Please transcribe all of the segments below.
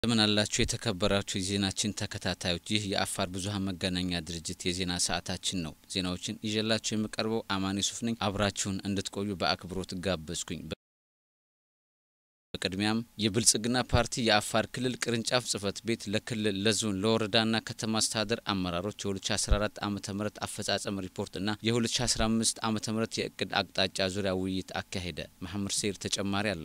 እንደምን አላችሁ የተከበራችሁ የዜናችን ተከታታዮች፣ ይህ የአፋር ብዙኃን መገናኛ ድርጅት የዜና ሰዓታችን ነው። ዜናዎችን ይዤላችሁ የምቀርበው አማን ዩሱፍ ነኝ። አብራችሁን እንድትቆዩ በአክብሮት ጋበዝኩኝ። በቅድሚያም የብልጽግና ፓርቲ የአፋር ክልል ቅርንጫፍ ጽህፈት ቤት ለክልል ለዞን ለወረዳና ከተማ አስተዳደር አመራሮች የ2014 ዓ ም አፈጻጸም ሪፖርትና የ2015 ዓ ም የእቅድ አቅጣጫ ዙሪያ ውይይት አካሄደ። መሐመድ ሰይር ተጨማሪ አለው።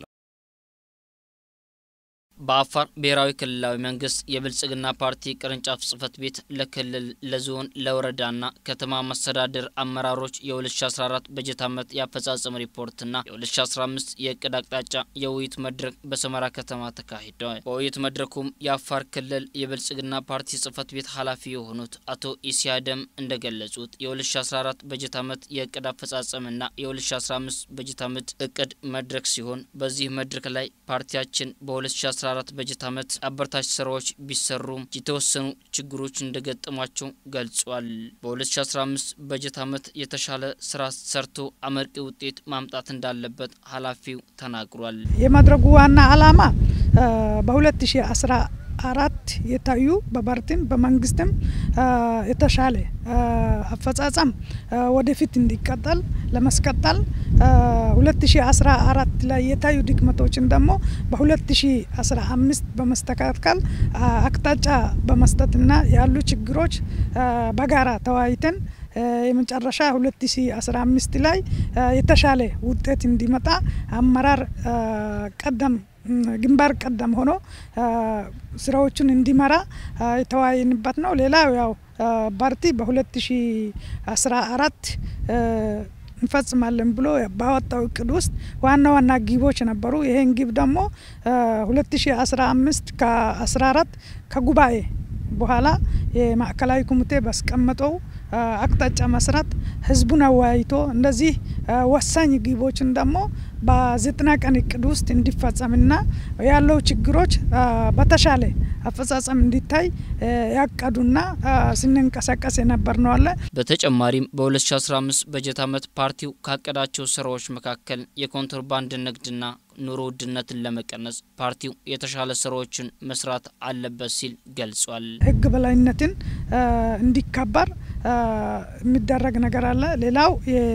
በአፋር ብሔራዊ ክልላዊ መንግስት የብልጽግና ፓርቲ ቅርንጫፍ ጽህፈት ቤት ለክልል ለዞን ለወረዳና ከተማ መስተዳድር አመራሮች የ2014 በጀት ዓመት የአፈጻጸም ሪፖርትና የ2015 የእቅድ አቅጣጫ የውይይት መድረክ በሰመራ ከተማ ተካሂደዋል። በውይይት መድረኩም የአፋር ክልል የብልጽግና ፓርቲ ጽህፈት ቤት ኃላፊ የሆኑት አቶ ኢሲያደም እንደገለጹት የ2014 በጀት ዓመት የእቅድ አፈጻጸምና የ2015 በጀት ዓመት እቅድ መድረክ ሲሆን በዚህ መድረክ ላይ ፓርቲያችን በ2014 2014 በጀት ዓመት አበረታች ስራዎች ቢሰሩም የተወሰኑ ችግሮች እንደገጠሟቸው ገልጿል። በ2015 በጀት ዓመት የተሻለ ስራ ሰርቶ አመርቂ ውጤት ማምጣት እንዳለበት ኃላፊው ተናግሯል። የመድረጉ ዋና ዓላማ በ2014 አራት የታዩ በፓርቲም በመንግስትም የተሻለ አፈጻጸም ወደፊት እንዲቀጠል ለማስቀጠል 2014 ላይ የታዩ ድክመቶችን ደግሞ በ2015 በመስተካከል አቅጣጫ በመስጠትና ያሉ ችግሮች በጋራ ተወያይተን የመጨረሻ 2015 ላይ የተሻለ ውጤት እንዲመጣ አመራር ቀደም ግንባር ቀደም ሆኖ ስራዎቹን እንዲመራ የተወያየንበት ነው። ሌላው ያው ፓርቲ በ2014 እንፈጽማለን ብሎ ባወጣው እቅድ ውስጥ ዋና ዋና ግቦች ነበሩ። ይሄን ግብ ደግሞ 2015 ከ14 ከጉባኤ በኋላ የማዕከላዊ ኮሚቴ ባስቀመጠው አቅጣጫ መሰረት ህዝቡን አወያይቶ እንደዚህ ወሳኝ ግቦችን ደግሞ በዘጠና ቀን እቅድ ውስጥ እንዲፈጸምና ያለው ችግሮች በተሻለ አፈጻጸም እንዲታይ ያቀዱና ስንንቀሳቀስ የነበር ነው አለ። በተጨማሪም በ2015 በጀት ዓመት ፓርቲው ካቀዳቸው ስራዎች መካከል የኮንትሮባንድ ንግድና ኑሮ ውድነትን ለመቀነስ ፓርቲው የተሻለ ስራዎችን መስራት አለበት ሲል ገልጿል። ህግ በላይነትን እንዲከበር የሚደረግ ነገር አለ። ሌላው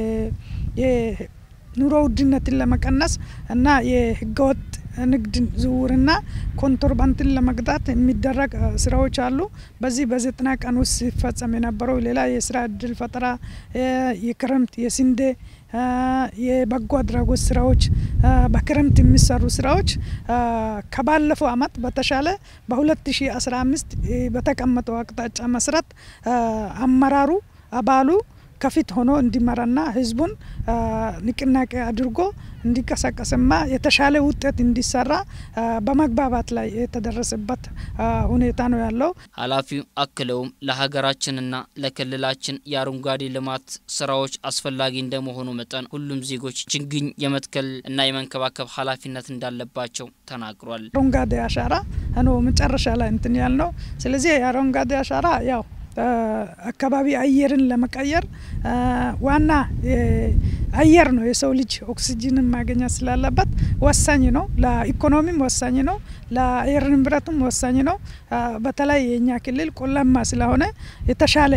የኑሮ ውድነትን ለመቀነስ እና የህገወጥ ንግድ ዝውውርና ኮንትሮባንድን ለመግታት የሚደረግ ስራዎች አሉ። በዚህ በዘጠና ቀን ውስጥ ሲፈጸም የነበረው ሌላ የስራ እድል ፈጠራ፣ የክረምት የስንዴ የበጎ አድራጎት ስራዎች፣ በክረምት የሚሰሩ ስራዎች ከባለፈው አመት በተሻለ በ2015 በተቀመጠው አቅጣጫ መሰረት አመራሩ አባሉ ከፊት ሆኖ እንዲመራና ህዝቡን ንቅናቄ አድርጎ እንዲቀሳቀስማ የተሻለ ውጤት እንዲሰራ በመግባባት ላይ የተደረሰበት ሁኔታ ነው ያለው። ኃላፊው አክለውም ለሀገራችንና ለክልላችን የአረንጓዴ ልማት ስራዎች አስፈላጊ እንደመሆኑ መጠን ሁሉም ዜጎች ችግኝ የመትከል እና የመንከባከብ ኃላፊነት እንዳለባቸው ተናግሯል። አረንጓዴ አሻራ ነው መጨረሻ ላይ እንትን ያልነው። ስለዚህ የአረንጓዴ አሻራ ያው አካባቢ አየርን ለመቀየር ዋና አየር ነው። የሰው ልጅ ኦክሲጅንን ማግኘት ስላለበት ወሳኝ ነው። ለኢኮኖሚም ወሳኝ ነው። ለአየር ንብረቱም ወሳኝ ነው። በተለይ የእኛ ክልል ቆላማ ስለሆነ የተሻለ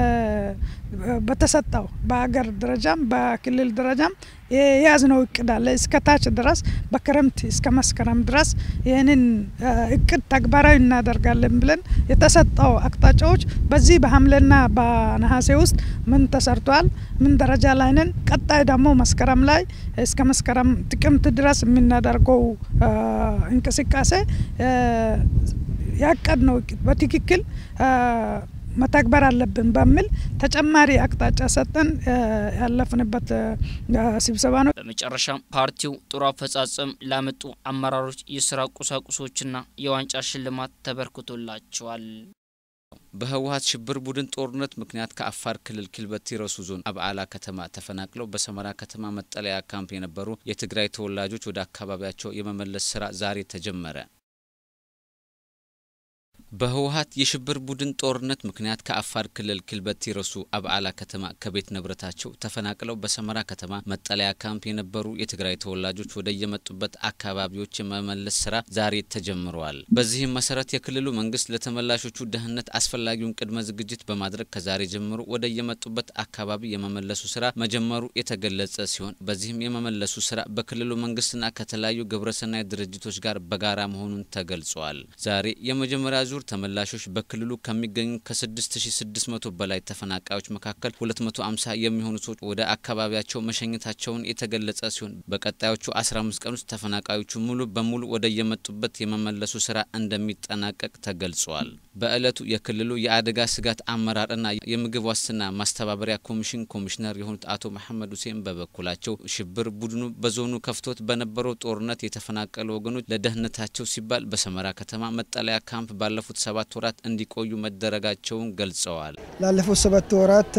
በተሰጠው በሀገር ደረጃም በክልል ደረጃም የያዝነው እቅድ አለ። እስከ ታች ድረስ በክረምት እስከ መስከረም ድረስ ይህንን እቅድ ተግባራዊ እናደርጋለን ብለን የተሰጠው አቅጣጫዎች በዚህ በሐምሌና በነሐሴ ውስጥ ምን ተሰርቷል፣ ምን ደረጃ ላይ ነን፣ ቀጣይ ደግሞ መስከረም ላይ እስከ መስከረም ጥቅምት ድረስ የምናደርገው እንቅስቃሴ ያቀድ ነው እቅድ በትክክል መተግበር አለብን በሚል ተጨማሪ አቅጣጫ ሰጠን ያለፍንበት ስብሰባ ነው። በመጨረሻም ፓርቲው ጥሩ አፈጻጸም ላመጡ አመራሮች የስራ ቁሳቁሶችና የዋንጫ ሽልማት ተበርክቶላቸዋል። በህወሀት ሽብር ቡድን ጦርነት ምክንያት ከአፋር ክልል ኪልበቲ ረሱ ዞን አብዓላ ከተማ ተፈናቅለው በሰመራ ከተማ መጠለያ ካምፕ የነበሩ የትግራይ ተወላጆች ወደ አካባቢያቸው የመመለስ ስራ ዛሬ ተጀመረ። በህወሀት የሽብር ቡድን ጦርነት ምክንያት ከአፋር ክልል ክልበቲ ረሱ አብዓላ ከተማ ከቤት ንብረታቸው ተፈናቅለው በሰመራ ከተማ መጠለያ ካምፕ የነበሩ የትግራይ ተወላጆች ወደ የመጡበት አካባቢዎች የመመለስ ስራ ዛሬ ተጀምረዋል። በዚህም መሰረት የክልሉ መንግስት ለተመላሾቹ ደህንነት አስፈላጊውን ቅድመ ዝግጅት በማድረግ ከዛሬ ጀምሮ ወደ የመጡበት አካባቢ የመመለሱ ስራ መጀመሩ የተገለጸ ሲሆን በዚህም የመመለሱ ስራ በክልሉ መንግስትና ከተለያዩ ግብረሰናይ ድርጅቶች ጋር በጋራ መሆኑን ተገልጿል። ዛሬ የመጀመሪያ ዙር ተመላሾች በክልሉ ከሚገኙ ከ6600 በላይ ተፈናቃዮች መካከል 250 የሚሆኑ ሰዎች ወደ አካባቢያቸው መሸኘታቸውን የተገለጸ ሲሆን በቀጣዮቹ 15 ቀን ውስጥ ተፈናቃዮቹ ሙሉ በሙሉ ወደ የመጡበት የመመለሱ ስራ እንደሚጠናቀቅ ተገልጿል። በዕለቱ የክልሉ የአደጋ ስጋት አመራርና የምግብ ዋስትና ማስተባበሪያ ኮሚሽን ኮሚሽነር የሆኑት አቶ መሐመድ ሁሴን በበኩላቸው ሽብር ቡድኑ በዞኑ ከፍቶት በነበረው ጦርነት የተፈናቀሉ ወገኖች ለደህንነታቸው ሲባል በሰመራ ከተማ መጠለያ ካምፕ ባለፉት ሰባት ወራት እንዲቆዩ መደረጋቸውን ገልጸዋል። ላለፉት ሰባት ወራት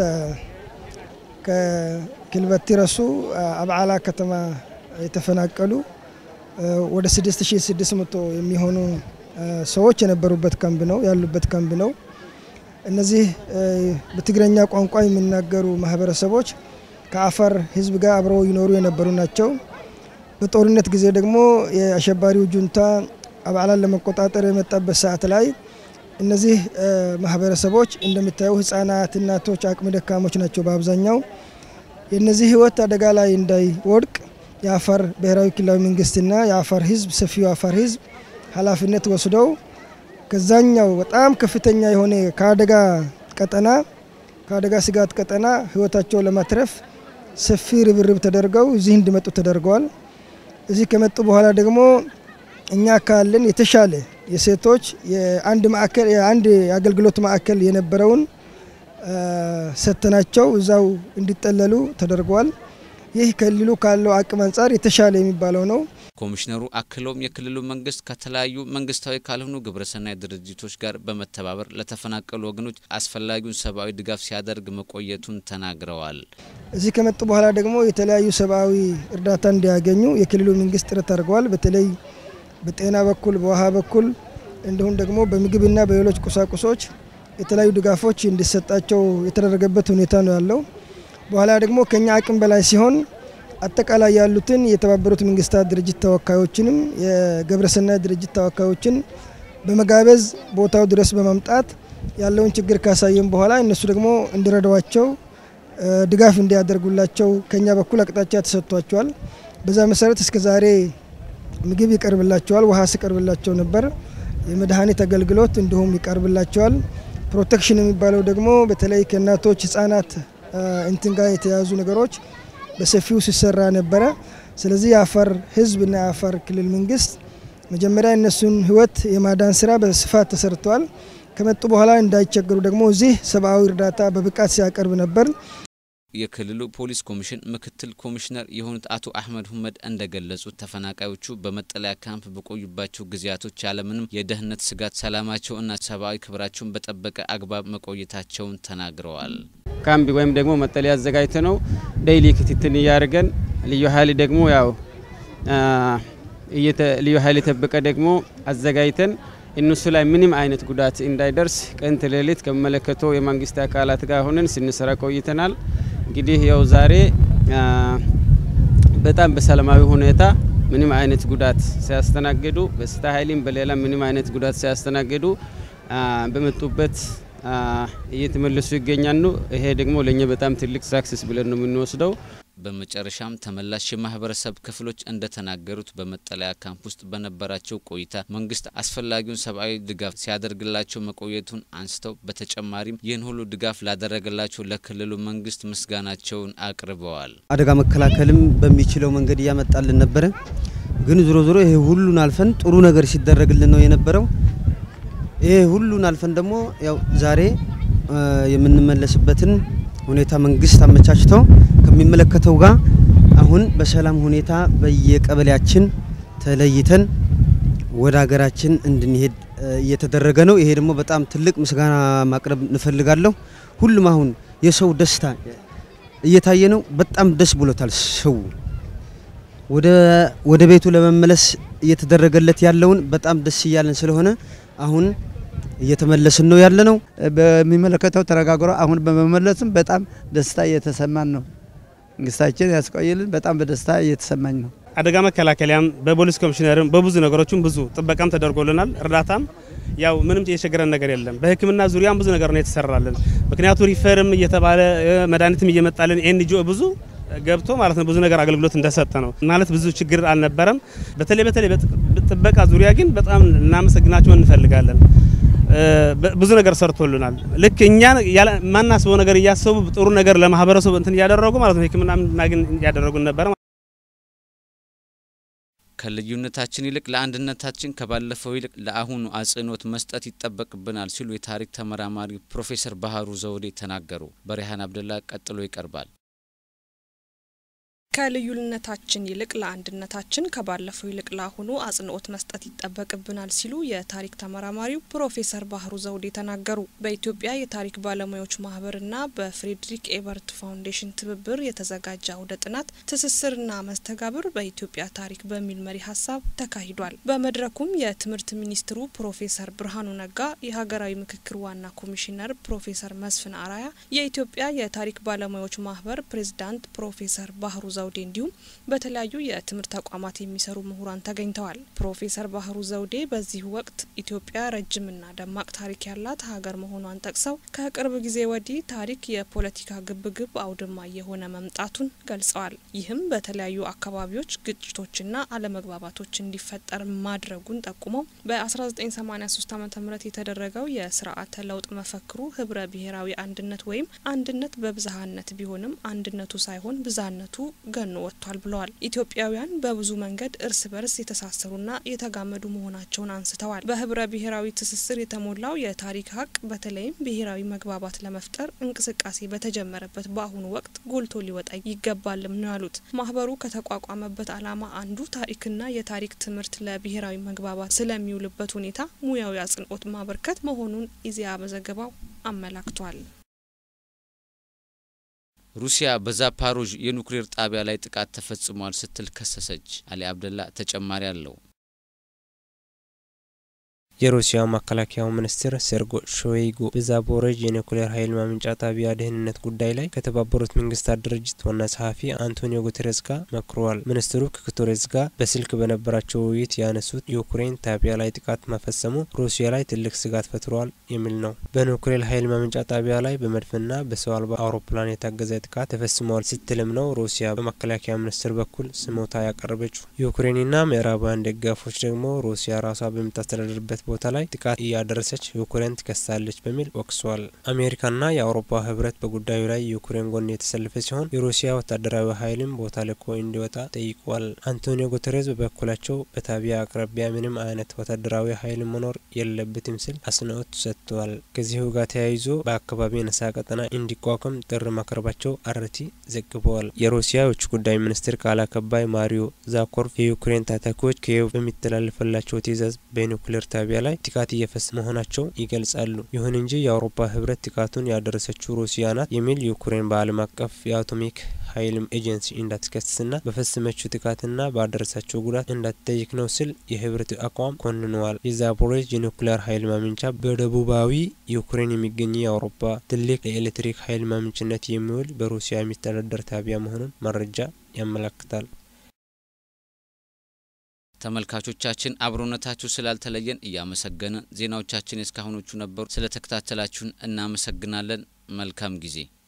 ከክልበቲ ረሱ አብዓላ ከተማ የተፈናቀሉ ወደ 6600 የሚሆኑ ሰዎች የነበሩበት ካምፕ ነው ያሉበት ካምፕ ነው። እነዚህ በትግረኛ ቋንቋ የሚናገሩ ማህበረሰቦች ከአፋር ሕዝብ ጋር አብረው ይኖሩ የነበሩ ናቸው። በጦርነት ጊዜ ደግሞ የአሸባሪው ጁንታ አብዓላን ለመቆጣጠር የመጣበት ሰዓት ላይ እነዚህ ማህበረሰቦች እንደሚታዩ ህጻናት፣ እናቶች፣ አቅመ ደካሞች ናቸው በአብዛኛው። የእነዚህ ህይወት አደጋ ላይ እንዳይወድቅ የአፋር ብሔራዊ ክልላዊ መንግስትና የአፋር ህዝብ ሰፊው የአፋር ህዝብ ኃላፊነት ወስደው ከዛኛው በጣም ከፍተኛ የሆነ ከአደጋ ቀጠና ከአደጋ ስጋት ቀጠና ህይወታቸው ለማትረፍ ሰፊ ርብርብ ተደርገው እዚህ እንዲመጡ ተደርገዋል። እዚህ ከመጡ በኋላ ደግሞ እኛ ካለን የተሻለ የሴቶች የአንድ ማዕከል የአንድ የአገልግሎት ማዕከል የነበረውን ሰጥተናቸው እዛው እንዲጠለሉ ተደርገዋል። ይህ ክልሉ ካለው አቅም አንጻር የተሻለ የሚባለው ነው። ኮሚሽነሩ አክለውም የክልሉ መንግስት ከተለያዩ መንግስታዊ ካልሆኑ ግብረሰናይ ድርጅቶች ጋር በመተባበር ለተፈናቀሉ ወገኖች አስፈላጊውን ሰብአዊ ድጋፍ ሲያደርግ መቆየቱን ተናግረዋል። እዚህ ከመጡ በኋላ ደግሞ የተለያዩ ሰብአዊ እርዳታ እንዲያገኙ የክልሉ መንግስት ጥረት አድርገዋል። በተለይ በጤና በኩል በውሃ በኩል እንዲሁም ደግሞ በምግብና በሌሎች ቁሳቁሶች የተለያዩ ድጋፎች እንዲሰጣቸው የተደረገበት ሁኔታ ነው ያለው። በኋላ ደግሞ ከኛ አቅም በላይ ሲሆን አጠቃላይ ያሉትን የተባበሩት መንግስታት ድርጅት ተወካዮችንም የግብረሰናይ ድርጅት ተወካዮችን በመጋበዝ ቦታው ድረስ በማምጣት ያለውን ችግር ካሳየን በኋላ እነሱ ደግሞ እንዲረዷቸው ድጋፍ እንዲያደርጉላቸው ከኛ በኩል አቅጣጫ ተሰጥቷቸዋል። በዛ መሰረት እስከ ዛሬ ምግብ ይቀርብላቸዋል፣ ውሃ ሲቀርብላቸው ነበር። የመድኃኒት አገልግሎት እንዲሁም ይቀርብላቸዋል። ፕሮቴክሽን የሚባለው ደግሞ በተለይ ከእናቶች ህጻናት እንትን ጋር የተያዙ ነገሮች በሰፊው ሲሰራ ነበረ። ስለዚህ የአፋር ህዝብና የአፋር ክልል መንግስት መጀመሪያ እነሱን ህይወት የማዳን ስራ በስፋት ተሰርተዋል። ከመጡ በኋላ እንዳይቸገሩ ደግሞ እዚህ ሰብአዊ እርዳታ በብቃት ሲያቀርብ ነበር። የክልሉ ፖሊስ ኮሚሽን ምክትል ኮሚሽነር የሆኑት አቶ አህመድ ሁመድ እንደገለጹት ተፈናቃዮቹ በመጠለያ ካምፕ በቆዩባቸው ጊዜያቶች ያለምንም የደህንነት ስጋት ሰላማቸው እና ሰብአዊ ክብራቸውን በጠበቀ አግባብ መቆየታቸውን ተናግረዋል። ካምፕ ወይም ደግሞ መጠለያ አዘጋጅተ ነው ዴይሊ ክትትል እያደረገን ልዩ ኃይል ደግሞ ያው ልዩ ኃይል የጠበቀ ደግሞ አዘጋጅተን እነሱ ላይ ምንም አይነት ጉዳት እንዳይደርስ ቀን ተሌሊት ከሚመለከተው የመንግስት አካላት ጋር ሆነን ስንሰራ ቆይተናል። እንግዲህ ያው ዛሬ በጣም በሰላማዊ ሁኔታ ምንም አይነት ጉዳት ሳያስተናግዱ በስታ ኃይልም በሌላ ምንም አይነት ጉዳት ሳያስተናግዱ በመጡበት እየተመለሱ ይገኛሉ። ይሄ ደግሞ ለእኛ በጣም ትልቅ ሳክሰስ ብለን ነው የምንወስደው። በመጨረሻም ተመላሽ የማህበረሰብ ክፍሎች እንደተናገሩት በመጠለያ ካምፕ ውስጥ በነበራቸው ቆይታ መንግስት አስፈላጊውን ሰብአዊ ድጋፍ ሲያደርግላቸው መቆየቱን አንስተው በተጨማሪም ይህን ሁሉ ድጋፍ ላደረገላቸው ለክልሉ መንግስት ምስጋናቸውን አቅርበዋል። አደጋ መከላከልም በሚችለው መንገድ እያመጣልን ነበረ። ግን ዞሮ ዞሮ ይሄ ሁሉን አልፈን ጥሩ ነገር ሲደረግልን ነው የነበረው። ይሄ ሁሉን አልፈን ደግሞ ያው ዛሬ የምንመለስበትን ሁኔታ መንግስት አመቻችቶ ከሚመለከተው ጋር አሁን በሰላም ሁኔታ በየቀበሌያችን ተለይተን ወደ ሀገራችን እንድንሄድ እየተደረገ ነው። ይሄ ደግሞ በጣም ትልቅ ምስጋና ማቅረብ እንፈልጋለሁ። ሁሉም አሁን የሰው ደስታ እየታየ ነው። በጣም ደስ ብሎታል ሰው ወደ ቤቱ ለመመለስ እየተደረገለት ያለውን በጣም ደስ እያለን ስለሆነ አሁን እየተመለስን ነው ያለ ነው። በሚመለከተው ተነጋግሮ አሁን በመመለስም በጣም ደስታ እየተሰማን ነው። መንግስታችን ያስቆይልን። በጣም በደስታ እየተሰማኝ ነው። አደጋ መከላከያም በፖሊስ ኮሚሽነርም በብዙ ነገሮችም ብዙ ጥበቃም ተደርጎልናል። እርዳታም ያው ምንም የቸገረን ነገር የለም። በሕክምና ዙሪያም ብዙ ነገር ነው የተሰራልን። ምክንያቱ ሪፈርም እየተባለ መድኃኒትም እየመጣልን ኤንጂኦ ብዙ ገብቶ ማለት ነው ብዙ ነገር አገልግሎት እንደሰጠ ነው ማለት ብዙ ችግር አልነበረም። በተለይ በተለይ ጥበቃ ዙሪያ ግን በጣም እናመሰግናቸው እንፈልጋለን። ብዙ ነገር ሰርቶልናል። ልክ እኛ ማናስበው ነገር እያሰቡ ጥሩ ነገር ለማህበረሰቡ እንትን እያደረጉ ማለት ነው ሕክምና እናግን እያደረጉን ነበረ። ከልዩነታችን ይልቅ ለአንድነታችን ከባለፈው ይልቅ ለአሁኑ አጽንኦት መስጠት ይጠበቅብናል ሲሉ የታሪክ ተመራማሪ ፕሮፌሰር ባህሩ ዘውዴ ተናገሩ። በሪሃን አብደላ ቀጥሎ ይቀርባል። ከልዩነታችን ይልቅ ለአንድነታችን ከባለፈው ይልቅ ለአሁኑ አጽንኦት መስጠት ይጠበቅብናል ሲሉ የታሪክ ተመራማሪው ፕሮፌሰር ባህሩ ዘውዴ ተናገሩ። በኢትዮጵያ የታሪክ ባለሙያዎች ማህበርና በፍሬድሪክ ኤበርት ፋውንዴሽን ትብብር የተዘጋጀ አውደ ጥናት ትስስርና መስተጋብር በኢትዮጵያ ታሪክ በሚል መሪ ሀሳብ ተካሂዷል። በመድረኩም የትምህርት ሚኒስትሩ ፕሮፌሰር ብርሃኑ ነጋ፣ የሀገራዊ ምክክር ዋና ኮሚሽነር ፕሮፌሰር መስፍን አራያ፣ የኢትዮጵያ የታሪክ ባለሙያዎች ማህበር ፕሬዝዳንት ፕሮፌሰር ባህሩ ዘውዴ እንዲሁም በተለያዩ የትምህርት ተቋማት የሚሰሩ ምሁራን ተገኝተዋል። ፕሮፌሰር ባህሩ ዘውዴ በዚህ ወቅት ኢትዮጵያ ረጅምና ደማቅ ታሪክ ያላት ሀገር መሆኗን ጠቅሰው ከቅርብ ጊዜ ወዲህ ታሪክ የፖለቲካ ግብግብ አውድማ የሆነ መምጣቱን ገልጸዋል። ይህም በተለያዩ አካባቢዎች ግጭቶችና አለመግባባቶች እንዲፈጠር ማድረጉን ጠቁመው በ1983 ዓ ም የተደረገው የስርዓተ ለውጥ መፈክሩ ህብረ ብሔራዊ አንድነት ወይም አንድነት በብዝሃነት ቢሆንም አንድነቱ ሳይሆን ብዝሃነቱ ገኖ ወጥቷል ብለዋል። ኢትዮጵያውያን በብዙ መንገድ እርስ በርስ የተሳሰሩና የተጋመዱ መሆናቸውን አንስተዋል። በህብረ ብሔራዊ ትስስር የተሞላው የታሪክ ሀቅ በተለይም ብሔራዊ መግባባት ለመፍጠር እንቅስቃሴ በተጀመረበት በአሁኑ ወቅት ጎልቶ ሊወጣ ይገባልም ነው ያሉት። ማህበሩ ከተቋቋመበት ዓላማ አንዱ ታሪክና የታሪክ ትምህርት ለብሔራዊ መግባባት ስለሚውልበት ሁኔታ ሙያዊ አጽንኦት ማበርከት መሆኑን ኢዜአ በዘገባው አመላክቷል። ሩሲያ በዛፓሮዥ የኑክሌር ጣቢያ ላይ ጥቃት ተፈጽሟል ስትል ከሰሰች። አሊ አብደላ ተጨማሪ አለው። የሩሲያው መከላከያው ሚኒስትር ሴርጎ ሾይጉ በዛፖሮዥ የኒውክሌር ኃይል ማመንጫ ጣቢያ ደህንነት ጉዳይ ላይ ከተባበሩት መንግስታት ድርጅት ዋና ጸሐፊ አንቶኒዮ ጉተሬስ ጋር መክረዋል። ሚኒስትሩ ከጉተሬስ ጋር በስልክ በነበራቸው ውይይት ያነሱት የዩክሬን ጣቢያ ላይ ጥቃት መፈጸሙ ሩሲያ ላይ ትልቅ ስጋት ፈጥሯል የሚል ነው። በኒውክሌር ኃይል ማመንጫ ጣቢያ ላይ በመድፍና በሰው አልባ አውሮፕላን የታገዘ ጥቃት ተፈጽመዋል ስትልም ነው ሩሲያ በመከላከያ ሚኒስትር በኩል ስሞታ ያቀረበችው። ዩክሬንና ምዕራባውያን ደጋፎች ደግሞ ሩሲያ ራሷ በምታስተዳድርበት ቦታ ላይ ጥቃት እያደረሰች ዩክሬን ትከሳለች በሚል ወቅሰዋል። አሜሪካና የአውሮፓ ህብረት በጉዳዩ ላይ የዩክሬን ጎን የተሰለፈ ሲሆን የሩሲያ ወታደራዊ ኃይልም ቦታ ልኮ እንዲወጣ ጠይቋል። አንቶኒዮ ጉተሬዝ በበኩላቸው በጣቢያ አቅራቢያ ምንም አይነት ወታደራዊ ኃይል መኖር የለበትም ሲል አጽንኦት ሰጥተዋል። ከዚሁ ጋር ተያይዞ በአካባቢ ነጻ ቀጠና እንዲቋቋም ጥሪ ማቅረባቸው አርቲ ዘግበዋል። የሩሲያ የውጭ ጉዳይ ሚኒስትር ቃል አቀባይ ማሪዮ ዛኮርቭ የዩክሬን ታጣቂዎች ኪየቭ በሚተላለፈላቸው ትዕዛዝ በኒውክሌር ጣቢያ ላይ ጥቃት እየፈጸሙ መሆናቸው ይገልጻሉ። ይሁን እንጂ የአውሮፓ ህብረት ጥቃቱን ያደረሰችው ሩሲያ ናት የሚል ዩክሬን በዓለም አቀፍ የአቶሚክ ኃይል ኤጀንሲ እንዳትከስስና በፈጸመችው ጥቃትና ባደረሰችው ጉዳት እንዳትጠይቅ ነው ሲል የህብረት አቋም ኮንነዋል። የዛፖሮዥ የኒውክሌር ኃይል ማመንጫ በደቡባዊ ዩክሬን የሚገኝ የአውሮፓ ትልቅ ለኤሌክትሪክ ኃይል ማመንጭነት የሚውል በሩሲያ የሚተዳደር ጣቢያ መሆኑን መረጃ ያመለክታል። ተመልካቾቻችን አብሮነታችሁ ስላልተለየን እያመሰገንን ዜናዎቻችን የእስካሁኖቹ ነበሩ። ስለተከታተላችሁን እናመሰግናለን። መልካም ጊዜ